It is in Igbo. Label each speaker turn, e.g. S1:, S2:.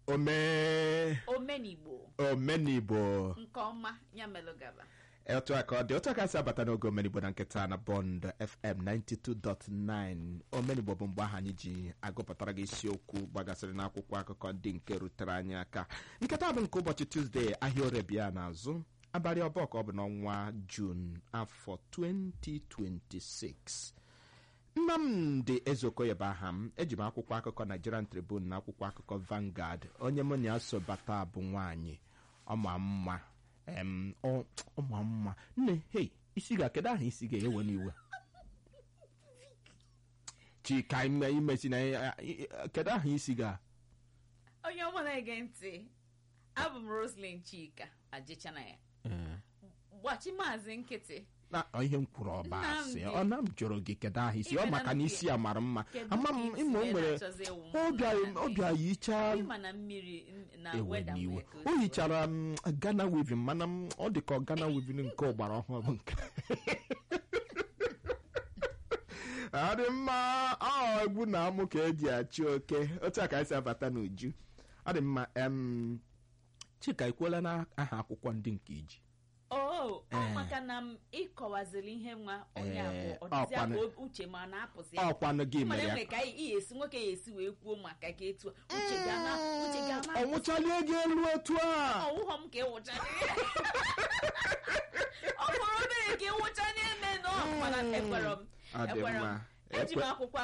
S1: ome
S2: omenigbo
S1: omenigbo
S2: nke ọma ya melụ gaba
S1: otu aka ọ dị otu aka si abata n'oge omenigbo na nkịta na bọnd fm 92.9 omenigbo bụ mgbe ahụ anyị ji agụpụtara gị isiokwu gbagasịrị n'akwụkwọ akụkọ ndị nke rutere anyị aka nketa bụ nke ụbọchị tuzdee ahịa orebia n'azụ abalị ọbụọ ka ọ bụ n'ọnwa jun afọ 2026 nnamdị ezeokoye bụ aha m eji m akwụkwọ akụkọ nigerian tribune na akwụkwọ akụkọ Vanguard onye mụ na ya so bata bụ nwaanyị ọma mma em, ọ ọma mma nne hei isi ga kedu aha isi ga-ewe n'iwe chika ime imesi na ya- ya- kedu aha isi ga
S2: onye ọma na-ege ntị abụ m roslyn chika ajịchana ya gbachi maazị nkịtị
S1: na ọ ihe m kwuru ọba asị
S2: Nnamdi.
S1: ọ na m jụrụ gị kedu aha isi ọ
S2: Ibe
S1: maka na
S2: na
S1: isi ya mara mma
S2: Kedu
S1: ama
S2: ka
S1: m
S2: isi
S1: ịma o
S2: wee
S1: nwere
S2: na-achọzi ịwụ m
S1: ọbịa
S2: Nnamdi?
S1: ọbịa yichaa
S2: ịma na mmiri n- na
S1: ewe
S2: weda
S1: n'iwe
S2: nwee ka
S1: o
S2: si
S1: hichara m Ghana weaving mana m ọ dị ka ọ Ghana weaving nke ọgbara ọhụrụ nke ọ dị mma ọ egwu na amụ ka eji achị oke otu a ka esi abata n'uju ọ dị mma em Chika ekwuola na aha akwụkwọ ndị nke iji
S2: oo ọ
S1: Eh.
S2: maka na m ịkọwaziri ihe nwa onye
S1: Eh,
S2: abụọ ọ dịzị
S1: ọkwanụ-
S2: abụ uche ma na-apụzi
S1: ọkwanụ gị
S2: mana
S1: mere ya
S2: enwere ka ị ị esi nwoke ya esi wee kwuo maka ka etu a. uche ga-ama uche ga-ama
S1: ọ nwụchalie gị elu otu a
S2: ọwụghọ m ka ịwụchara ọ bụrụ obere ka ịwụcha n'ime nọ mana ekwere m
S1: Ọ dị
S2: ekwere m
S1: mma.
S2: eji m
S1: Ekwe-
S2: akwụkwọ